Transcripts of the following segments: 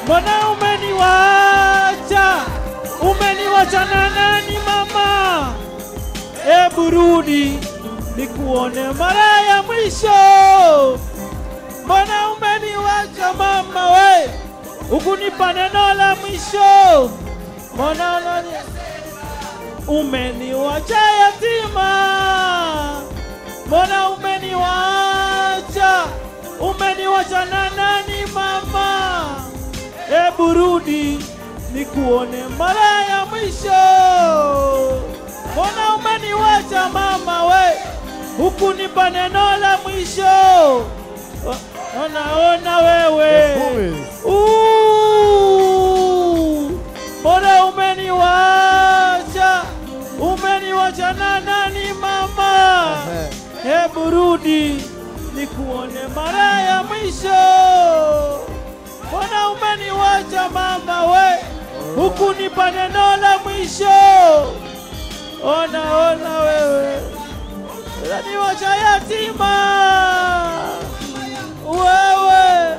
mbona umeniwacha? Umeniwacha na nani mama? Ebu rudi nikuone mara ya mwisho. Mbona umeniwacha mama we, ukunipa neno la mwisho? Mbona unani umeniwacha yatima? Mbona umeniwacha? Umeniwacha na nani mama? Ebu rudi nikuone mara ya mwisho. Mbona umeniwacha mama we, hukunipa neno la mwisho? O- Ona ona wewe Ooh, mbona umeniwacha? Umeniwacha na nani mama? Hebu rudi nikuone mara ya mwisho. Mbona umeniwacha mama we, hukunipa neno la mwisho? Ona ona wewe, unaniwacha yatima wewe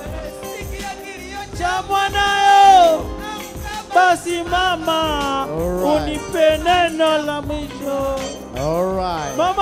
cha mwanayo. Basi mama, Alright. unipe neno la mwisho. All right. Mama